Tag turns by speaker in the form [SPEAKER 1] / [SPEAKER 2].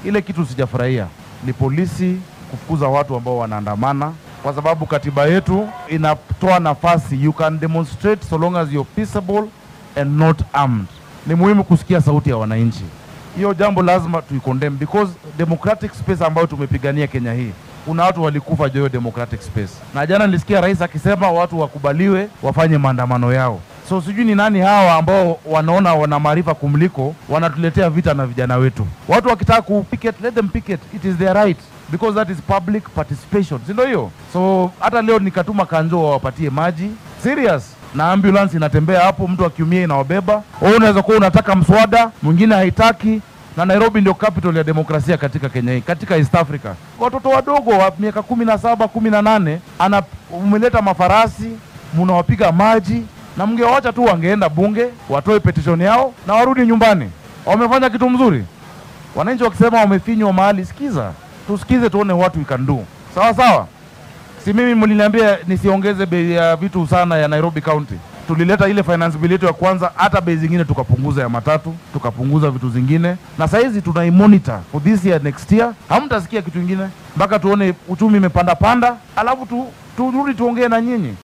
[SPEAKER 1] Ile kitu sijafurahia ni polisi kufukuza watu ambao wanaandamana, kwa sababu katiba yetu inatoa nafasi, you can demonstrate so long as you're peaceable and not armed. Ni muhimu kusikia sauti ya wananchi. Hiyo jambo lazima tuicondemn because democratic space ambayo tumepigania Kenya hii kuna watu walikufa juu ya democratic space, na jana nilisikia rais akisema watu wakubaliwe wafanye maandamano yao. So sijui ni nani hawa ambao wanaona wana maarifa kumliko, wanatuletea vita na vijana wetu. Watu wakitaka kupicket, let them picket, it is their right because that is public participation, si ndio hiyo? So hata leo nikatuma kanjo wawapatie maji serious na ambulance inatembea hapo, mtu akiumia inawabeba. Wewe unaweza kuwa unataka mswada, mwingine haitaki na Nairobi ndio capital ya demokrasia katika Kenya hii, katika East Africa. Watoto wadogo wa miaka kumi na saba kumi na nane ana umeleta mafarasi, mnawapiga maji, na mngewacha tu wangeenda bunge watoe petition yao na warudi nyumbani. Wamefanya kitu mzuri. Wananchi wakisema wamefinywa mahali, sikiza, tusikize, tuone what we can do. Sawa sawa. Si mimi mliniambia nisiongeze bei ya vitu sana ya Nairobi County. Tulileta ile finance bill yetu ya kwanza, hata bei zingine tukapunguza ya matatu, tukapunguza vitu zingine, na saizi tunaimonitor for this year next year. Hamtasikia kitu kingine mpaka tuone uchumi imepanda panda, alafu tu turudi tuongee na nyinyi.